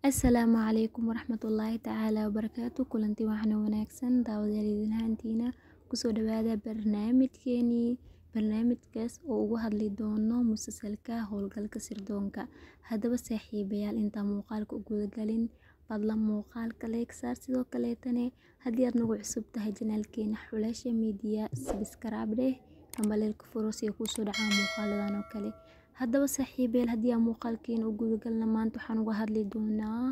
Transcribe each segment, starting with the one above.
Asalaamu calaykum waraxmatullaahi tacaala wabarakaatu kulanti waxna wanaagsan daawadayaal idin ahaantiina kusoo dhawaada barnaamijkeenii barnaamijkaas oo ugu hadli doono musalsalka howlgalka sirdoonka haddaba saaxiibayaal intaan muuqaalka u gudagalin fadlan muuqaalka like saar sidoo kaleetane haddii aad nagu cusub tahay janaalkeena xulasha media subscribe dheh ambaleelka furo si ay kuusoo dhacaan muuqaaladan oo kale haddaba saaxiibayaal haddii aan muuqaalkeena u gudagalna maanta waxaan uga hadli doonaa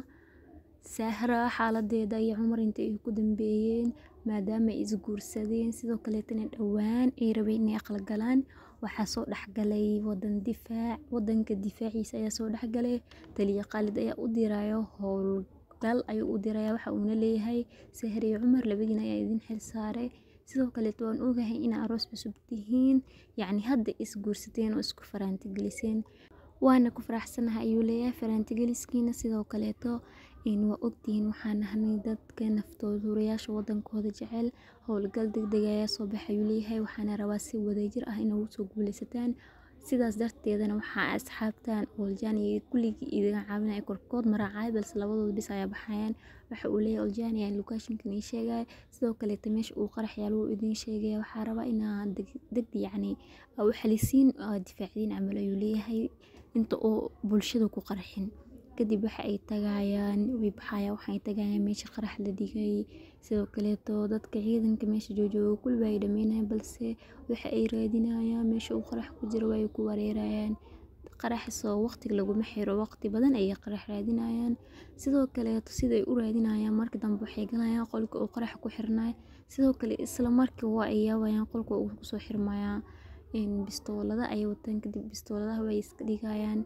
sahra xaaladeeda iyo cumar inta ay ku dambeeyeen maadaama ay isguursadeen sidoo kaleetana dhowaan ay rabeen inay aqal galaan waxaa soo dhexgalay wadan difaac wadanka difaaciisa ayaa soo dhexgalay taliya qaalid ayaa u dirayo howlgal ayuu u diraya waxa uuna leeyahay sahra iyo cumar labadiina ayaa idin xil saaray sidoo kaleeto waan ogahay inaa aroos cusub tihiin yacni hadda isguursateen oo isku faraantigeliseen waana ku faraxsanahay ayuu leeyahay faraantigeliskiina sidoo kaleeto waa ogtihiin waxaan nahnay dadka naftooda hurayaasha wadankooda jecel howlgal degdeg ayaa soo baxay ayuu leeyahay waxaana rabaa si wadajir ah inay ugu soo guuleysataan sidaas darteedana waxaa asxaabtan oljaan iyo kulligii idin caawinaya korkood maraacay balse labadooda bis ayaa baxayaan waxa uu leeyahay oljaan ayaa locationkan ii sheegaya sidoo kaleeta meesha uu qarax yaal wuu idin sheegaya waxaa rabaa inaa deg yacni u xalisiin difaacdiin camal ayuu leeyahay inta oo bulshada ku qarxin kadib waxa ay tagayaan way baxayaan waxay tagayaan meesha qarax la dhigay sidoo kaleeto dadka ciidanka meesha joojooga kulba ay dhameynayaan balse waxa ay raadinayaan meesha uu qarax ku jiro way ku wareerayaan qaraxsoo waqtiga laguma xiro waqti badan ayay qarax raadinayaan sidoo kaleeto siday u raadinayaan marka dambe waxay galayaan qolka uu qarax ku xirnay sidoo kale isla markii waa ay yaabayaan qolka uu kusoo xirmayaa bistoolada ayay wataan kadib bistooladaha way iska dhigayaan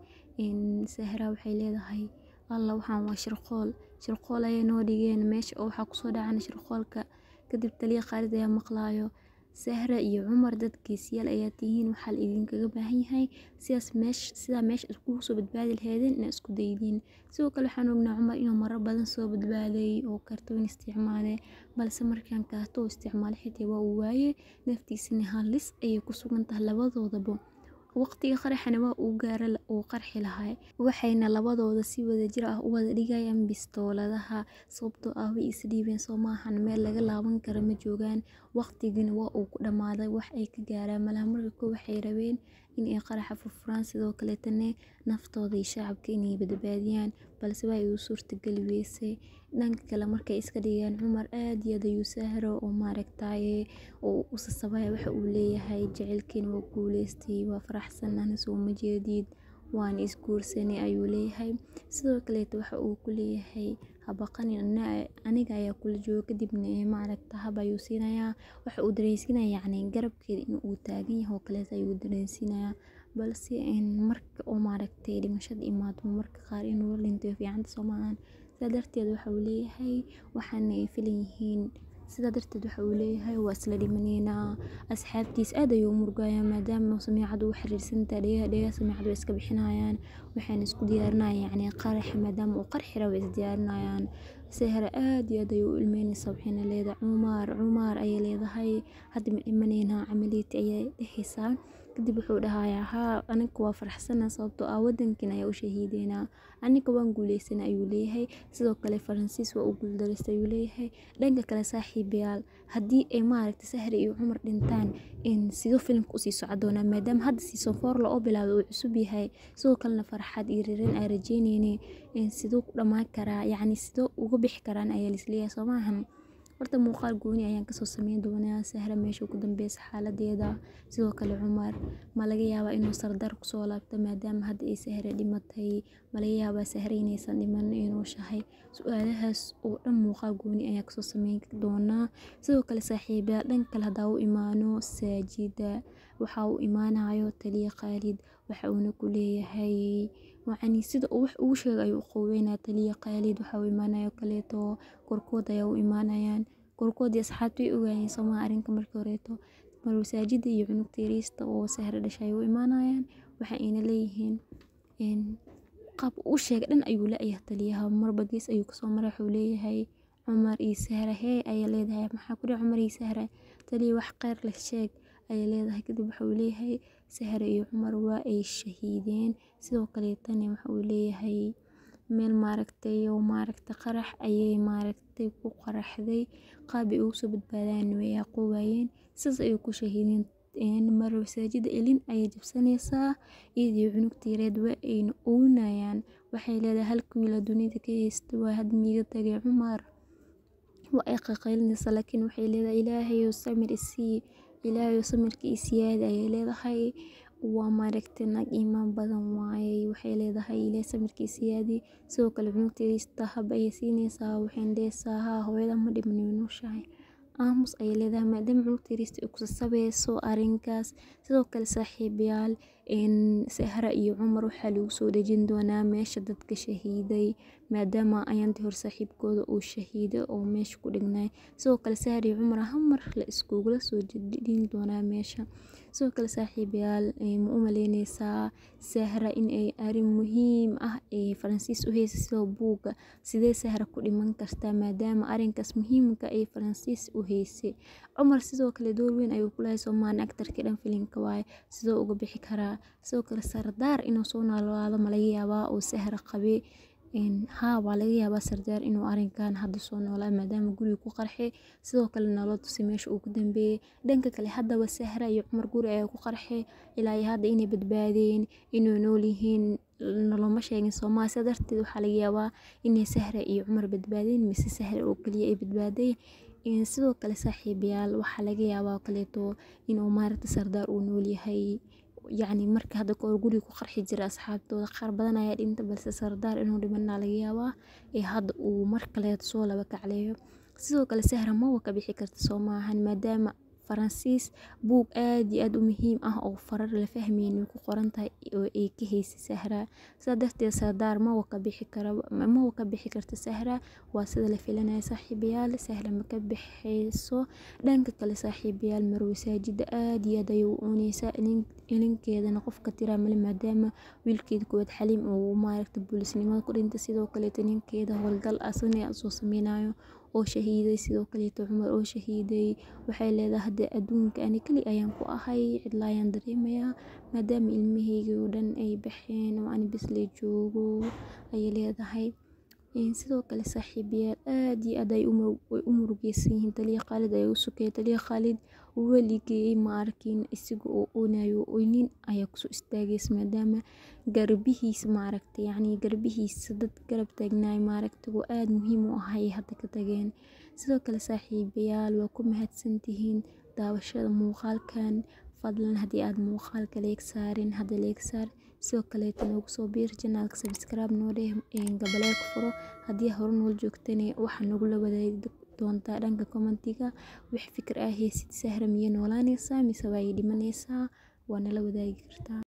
sahra waxay leedahay alla waxaan waa shirqool shirqool ayay noo dhigeen meesha oo waxaa kusoo dhacana shirqoolka kadib taliya qaalid ayaa maqlaayo sahra iyo cumar dad geesiyaal ayaa tihiin waxaa la idinkaga baahan yahay sidaas meesha sidaa meesha iskugu soo badbaadi laheedeen inaa isku daydiin sidoo kale waxaan ognaa cumar inuu marar badan soo badbaaday oo kartoon isticmaalay balse markaan kaarto uu isticmaalay xitaa waa uu waayey naftiisana halis ayay ku sugan tahay labadoodaba waqtiga qaraxana waa uu gaara uu qarxi lahay waxayna labadooda si wadajir ah u wada dhigayaan bistooladaha sababtoo ah way isdhiibeen soo maahan meel laga laaban kara ma joogaan waqtigina waa uu ku dhammaaday wax ay ka gaaraan malaha marka ko waxay rabeen inay qaraxa furfuraan sidoo kaleetana naftooda iyo shacabka inay badbaadiyaan balse waa ay u suurtageli weysay dhanka kale markay iska dhigeen cumar aad iyo aad ayuu sahro oo maaragtaye oo u sasabaya waxa uu leeyahay jecelkeena waa guuleystay waa faraxsanana soo ma jeedid waana isguursanay ayuu leeyahay sidoo kaleeto waxa uu ku leeyahay habaqanin aniga ayaa kula jooga kadibna maaragta hab ayuu siinayaa waxa uu dareensiinaya yacni garabkeeda in uu taagan yahay oo kaleeto ayuu dareensiinayaa balse marka oo maaragtay dhimashada imaado marka qaar inuu la dhinto fiicanta soo maahan sidaa darteed waxa uu leeyahay waxaana ay filan yihiin sidaa darteed waxa uu leeyahay waa isla dhimaneynaa asxaabtiis aad ayuu u murgaya maadaama samiicad uu xiriirsantaha dhegaha dhegaha samiicad way iska bixinayaan waxayna isku diyaarinayaan yacni qaraxa maadaama uu qarxi rabo way isdiyaarinayaan sahra aad iyo aad ayuu u ilmeynaysaa waxayna leedahay cumar cumar ayay leedahay hadda ma dhimaneynaa camaliyati ayay dhehaysaa kadib wuxuu dhahayaa haa aniga waa faraxsana sababtoo ah wadankiina ayaa u shahiideynaa aniga waan guuleysana ayuu leeyahay sidoo kale faransiis waa u guuldareysta ayuu leeyahay dhanka kale saaxiibayaal haddii ay maaragtay sahri iyo cumar dhintaan sidoo filimka usii soco doonaa maadaama hadda season four la oo bilaabay uu cusub yahay sidoo kalena farxad iyo ririn aan rajeyneyne siduu ku dhammaan karaa yacni sidoo uga bixi karaan ayaa lisleeyahay soo maahan horta muuqaal gooni ayaan kasoo sameyn doonaa sahra meesha ku dambeysa xaaladeeda sidoo kale cumar ma laga yaabaa inuu sardar kusoo laabto maadaama hadda ay sahre dhimatay ma laga yaabaa sahre inaysan dhiman inuu shahay su-aalahaas oo dhan muuqaal gooni ayaan kasoo sameyn doonaa sidoo kale saaxiibayaal dhanka kale haddaa u imaano saajida waxa uu imaanayo taliya qaalid waxa uuna ku leeyahay yacni sida uu wax ugu sheegay ayuu u qoweynayaa taliya qaalid waxa uu imaanayo kaleeto korkood ayaa u imaanayaan korkoodii asxaabta way ogaayeen somaa arrinka markii horeeto masaajida iyo cunugta yariista oo sahre dhashay u imaanayaan waxa ayna leeyihiin qaab u sheegay dhan ayuu la-yahay taliyaha marba gees ayuu kasoo maray wuxuu leeyahay cumar iyo sahra hee ayay leedahay maxaa ku dhici cumar iyo sahra taliya wax kheyr leh sheeg ayay leedahay kadib waxa uu leeyahay sahra iyo cumar waa ay shahiideen sidoo kaleetana waxa uu leeyahay meel maaragtay oo maaragta qarax ayay maaragtay ku qaraxday qaab ay ugu soo badbaadaan way aqoowayeen sidaas ayay ku shahiideen mar masaajida elin ayay jabsanaysaa iyadii cunugta yareed waa ayna oynayaan waxay leedahay halka wiil dunida ka haysta waa had miiga tagay cumar waa ay qaqaylinaysaa laakiin waxay leedahay ilaahayow samir isii ilaahayow samirka isiyaada ayay leedahay waa maaragtay naag iimaan badan waaye waxay leedahay ilaahay samirka isiyaadi sidoo kale cunugta yariista hab ayay siinaysaa waxayna dhehaysaa haa hooyada ma dhiman way nooshahay aamus ayay leedahay maadaama cunugta yariista ay kusasabayso arrinkaas sidoo kale saaxiibayaal sahra iyo cumar waxaa lagu soo dhejin doonaa meesha dadka shahiiday maadaama ayaantii hore saaxiibkooda uu shahiiday oo meesha ku dhignay sidoo kale sahra iyo cumar hal mar la iskugula soo dhejin doonaa meesha sidoo kale saaxiibayaal ma u maleynaysaa sahra in ay arrin muhiim ah ee faransiis u haysa sidoo buugga sidee sahra ku dhiman kartaa maadaama arrinkaas muhiimka ay faransiis u haysay cumar sidoo kale door weyn ayuu ku lahay soomaali actarkii dhan filimka waaye sidoo uga bixi karaa sidoo kale sardaar inuu soo noolaado ma laga yaabaa oo sahra qabay haa waa laga yaabaa sardaar inuu arrinkan hadda soo noolaa maadaama guriga ku qarxay sidoo kale nolol tusi meesha uu ku dambeeyey dhanka kale haddaba sahra iyo cumar guri ayaa ku qarxay ilaa iyo hadda inay badbaadeen inay nool yihiin noloma sheegin soomaali sidaa darteed waxaa laga yaabaa inay sahra iyo cumar badbaadeen mise sahra oo keliya ay badbaadeen sidoo kale saaxiibayaal waxaa laga yaabaa kaleeto inuu maaragta sardaar uu nool yahay yacni marka hadda kahor guriga ku qarxi jira asxaabtooda qaar badan ayaa dhinta balse sardaar inuu dhimanaa laga yaabaa ee hadda uu mar kaleeto soo laba kacleeyo sidoo kale sahra mawa ka bixi karta soo maahan maadaama faransiis buug aad iyo aad u muhiim ah oo farar la fahmayn way ku qoran tahay oo ay ka haysay sahra sidaa darteed sardaar mawa ka bixi kara mawa ka bixi karta sahra waa sida la filanaya saaxiibayaal sahra ma ka bixayso dhanka kale saaxiibayaal marwe saajida aad iyo aad ayay u ooneysaa ilinkeedana qofka tiraa male maadaama wiilkeeda koowaad xaliim uu maaragta boolisnimada ku dhintay sidoo kaleeto ninkeeda howlgal asana soo sameynayo oo shahiiday sidoo kaleeto cumar oo shahiiday waxay leedahay hadda adduunka ani keli ayaan ku ahay cidla ayaan dareemayaa maadaama ilmahayga oo dhan ay baxeen oo ani bisle joogo ayay leedahay sidoo kale saaxiibayaal aad iyo aad ay u murugeysan yihiin taliya khaalid ayaa u sokaya taliya khaalid weligay ma arkin isaga oo oonayo oynin ayaa kusoo istaagaysa maadaama garbihiisa maaragta yacni garbihiisa dad garab taagnaay maaragta oo aad muhiim u ahay hadda ka tageen sidoo kale saaxiibayaal waa ku mahadsantihiin daawashada muuqaalkan fadlan haddii aad muuqaalka leeg saarin hadda leeg saar sidoo kaleeto noogu soo biir janaalka sabscribe noo dheh gabaleelka furo haddii hore nool joogtana waxaa nagula wadaagi doontaa dhanka commentiga wix fikir ah heysid sahra miya noolaanaysaa mise waa ay dhimanaysaa waa nala wadaagi kartaa